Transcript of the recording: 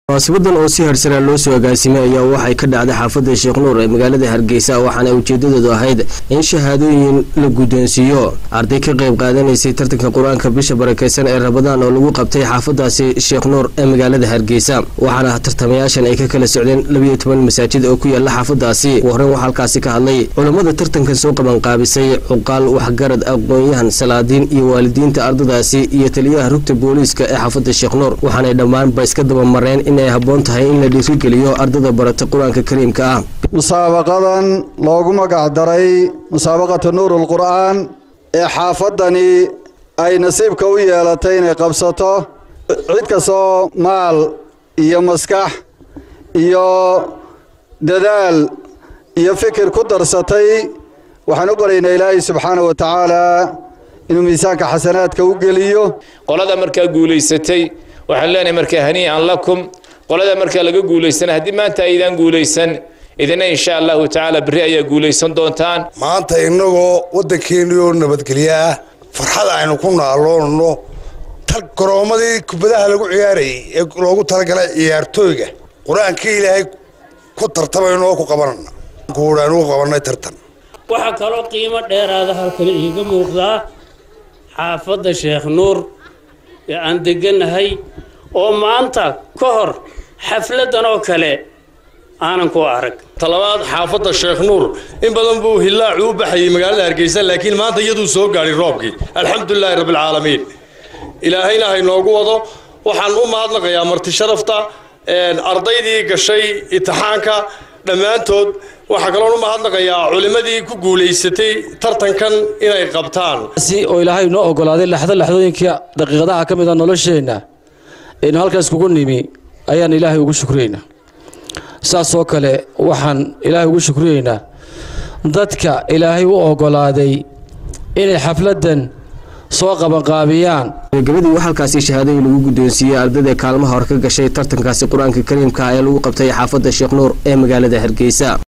munaasibadan oo si harsanaa loo soo agaasimay ayaa waxay ka dhacday xaafadda sheekh nuur ee magaalada hargeysa waxaana ujeedadoodu ahayd in shahaadooyin la guddoonsiiyo arday ka qayb qaadanaysay tartanka qur-aanka bisha barakeysan ee rabadaan oo lagu qabtay xaafadaasi sheekh nuur ee magaalada hargeysa waxaana tartamayaashan ay ka kala socdeen labiyo toban masaajid oo ku yaala xaafadaasi ugu horreyn waxaa halkaasi ka hadlay culammada tartankan soo qabanqaabisay cuqaal waxgarad aqoon-yahan salaadiin iyo waalidiinta ardadaasi iyo taliyaha rugta booliiska ee xaafadda sheekh nuur waxaanay dhammaanba iska dabamareen inay habboon tahay in la dhiirigeliyo ardada barata qur-aanka kariimka ah musaabaqadan loogu magac daray musaabaqatu nuurul qur'aan ee xaafaddani ay nasiibka u yeelatay inay qabsato cid kastoo maal iyo maskax iyo dadaal iyo fikir ku darsatay waxaan u baryaynaa ilaahay subxaana wa tacaala inuu miisaanka xasanaadka u geliyo qolada markaa guulaysatay waxaan leenahay markaa hanii'an lakum qolada markaa laga guulaysana haddii maanta aydaan guulaysan idina insha allahu tacaala berri ayaa guulaysan doontaan maanta innagoo waddankeennii oo nabadgelyo ah farxad aynu ku naaloonno garoomadii kubadaha lagu ciyaarayay ee loogu talagalay ciyaartooyga qur-aankii ilaahay ku tartamayno oo ku qabanana kuudhaan ugu qabannay tartan waxaa kaloo qiimo dheeraada halkan iiga muuqdaa xaafadda sheekh nuur ee aan degganahay oo maanta ka hor xafladdan oo kale aanan ku arag talabaad xaafadda sheekh nuur in badan buu hillaacu u baxayay magaalada hargeysa laakiin maanta iyaduu soo gaadhay roobkii alxamdulilaahi rabbilcaalamiin ilaahayna haynoogu wado waxaan u mahadnaqayaa marti sharafta ardaydii gashay imtixaanka dhammaantood waxaa kaloon u mahadnaqayaa culimmadii ku guulaysatay tartankan inay qabtaan oo ilaahay noo ogolaaday laxdo laxdooyinka daqiiqadaha ka mid a nolosheenna aynu halkaas kugu nimi ayaan ilaahay ugu shukriyeynaa saasoo kale waxaan ilaahay ugu shukriyeynaa dadka ilaahay u ogolaaday inay xafladdan soo qabanqaabiyaan gabadii wax halkaasi shahaadooyin lagu guddoonsiiyey ardayda kaalmaha hor ka gashay tartankaasi qur-aanka kariimka ee lagu qabtay xaafadda sheekh nuur ee magaalada hargeysa